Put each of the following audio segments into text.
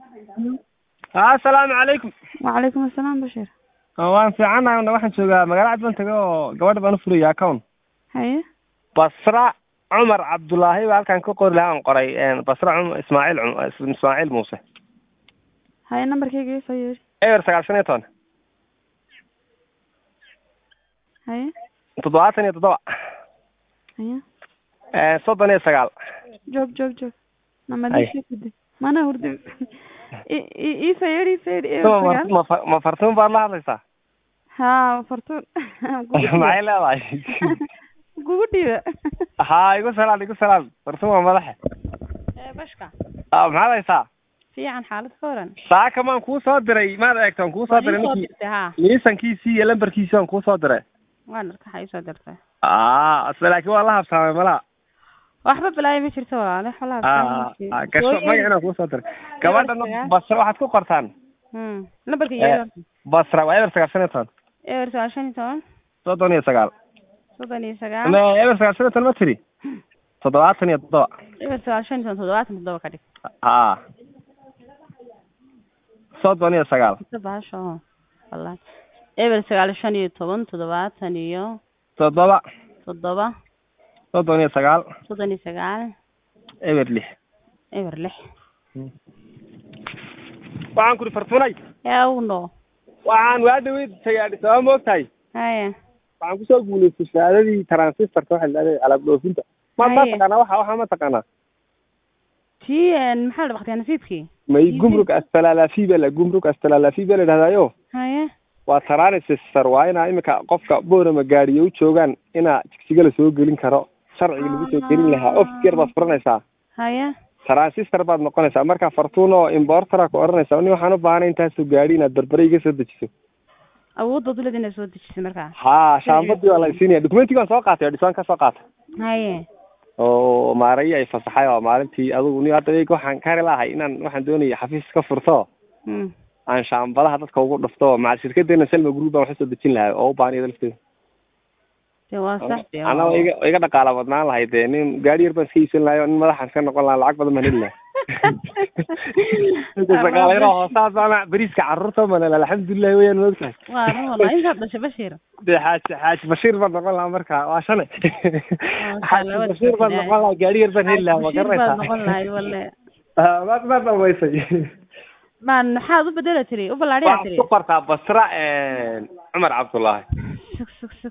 asalaamu calaykum wacalaykum asalaam bashir waan fiicannahay una waxaan joogaa magaala cad baan taga oo gabadha baan u furaya account haye basra cumar cabdullaahi baa halkaan ka qori lahaa aan qoray basra cum ismaaciil cum ismaaciil muuse haye nambarkayga ii soo yeeri eber sagaal shan iyo toban haye toddobaatan iyo toddoba haye soddon iyo sagaal joog joog joog Haye. namadishakude mana hurdi I- i- ii soo yeeri ii soo yeeri eber ma sagaal ma fa- ma fartuun baad la hadlaysaa ha fartuun maxay leedahay kugu dhiiba ha igu salaam igu salaam fartuun waa madaxe bashka Ah, maxaad haysaa fiican xaalad ka waran saaka maan kuu soo diray maad eegto aan kuu soo diray soo ninkii dirtay ha liisankiisii iyo lambarkiisii aan kuu soo diray waan arka waxaa ii soo dirtay ah asla laakiin waa la habsaamay malaha waxba balaayo ma jirto walaale xolaha ah ah, gasho magacina kuu soo diray gabadhana sagaal. basra waxaad ku qortaan hmm nambarka Eh. yeeri horta basra waa eber sagaal shan iyo toban eber sagaal shan iyo toban soddon iyo sagaal soddon iyo sagaal ama eber sagaal shan iyo toban ma tiri toddobaatan iyo toddoba eber sagaal shan iyo toban toddobaatan toddoba ka dhig ah soddon iyo sagaal inta bahasha oo wallahi eber sagaal shan iyo toban toddobaatan iyo toddoba toddoba soddon iyo sagaal soddon iyo sagaal eber lix eber lix waxaan kuri fartunay yawno waxaan waa dhaweyd tagaadhi sababa ma ogtahay haya waxaan kusoo guulaystay shahaadadii transistorka waxa la dhahday alaab dhoofinta ma ma Haye. taqaanaa waxa waxa ma taqaanaa tii een, maxaa la dhaqtay nasiibkii may gumruk astalalafi baa la gumruk astalalafi baa la dhahdayo haya waa transistor waa inaa imika qofka boorama gaariyo u joogaan inaa jigsiga la soo gelin karo sharciga lagu soo gelin lahaa ofis yar baad furanaysaa haya transistor baad noqonaysaa marka fartuun oo importera ku odhanaysa ni waxaan u baahanay intaasoo gaadhi inaad berbere iga soo dejiso awoodda dulada inaad soo dejisay markaa ha shaambadii waa la siinaya documentiga waan soo qaatay oo dhisaan ka soo qaatay haye oo maarayi ay fasaxay oo maalintii adugu ni hadda iyaga waxaan kari lahay inaan waxaan doonaya xafiis ka furto hmm aan shaambadaha dadka ugu dhufto macal shirkadeena selma group baan wax usoo dejin lahay oo u baahan iyada lafteeda dee waa sax dee anaa waa- iga iga dhaqaala badnaan lahay dee nin gaari yar baan iska iibsan lahay oo nin madaxaan iska noqon lahaa lacag badan baan heli lahay shaqaalayra hoosaas ana beriiska carruurta manel alxamdulilah weyaan maogtahay waa run wallahi intaad dhashay bashir dee xaaji xaaji bashiir baan noqon lahaa marka waa shane xaaji labada bashiir baan Ilaahay. noqon lahaa gaari yar baan heli lahaa ma Bashir baad garanaysaa noqon lahayd walle Ah, maad maad dhaweysay maan maxaad u bedela tiri u ballaadhiyaa waxaad tiri ku qortaa basra cumar cabdullaahi sug sug sug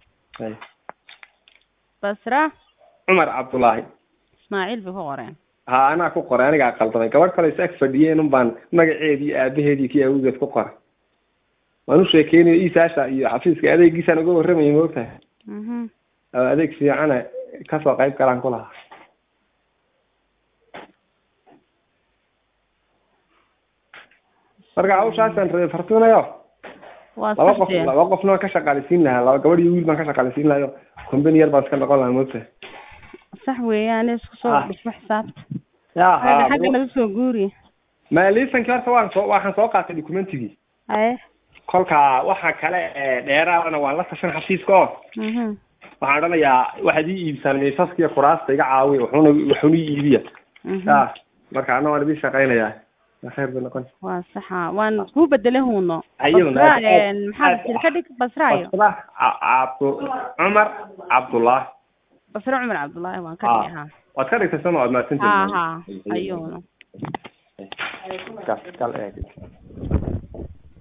basra cumar cabdullaahi ismaaciil bay ku qoreen ha anaa ku qoray anigaa qaldamay gabadh kale is ag fadhiyeen un baan magaceedii aabaheedii kii awgeed ku qoray waan u sheekeynayo isaasha iyo xafiiska adeegiisaan uga warramayay maogtahay mhm oo adeeg fiicana kasoo qayb galaan ku lahaa marka hawshaasaan rabay fartuunayo waa laba sax qof dee laba qofna waan ka shaqaalisiin lahaa laba gabadh iyo wiil baan ka shaqaalisiin lahayo company yar baan iska noqon lahaa maogtahay sax weeyaan isku soo Ah. dhismo xisaabta ya Hada ha xagga naga soo guuri ma liisankii horta waan soo waxaan soo qaatay documentigii haye kolka waxa kale ee dheeraadana waan la tashan xafiiska oo mhm waxaan odhanayaa waxaad ii iibsaan miisaska iyo kuraasta iga caawiya wuxuuna wuxuuna ii iibiya mhm ya marka anna waan idin shaqaynayaa waa khayr bay noqon waa saxa waan kuu bedele huuno Ayuu, basra aad- een, aad- maxaa aad- tiri ka dhig basraayo basra Ca- cabdu cumar cabdullah basra cumar cabdullaahi waan ka Ah. dhigi ha waad ka dhigtay sama waad ha mahadsantihiin ha ayuuna Kal- kal eeg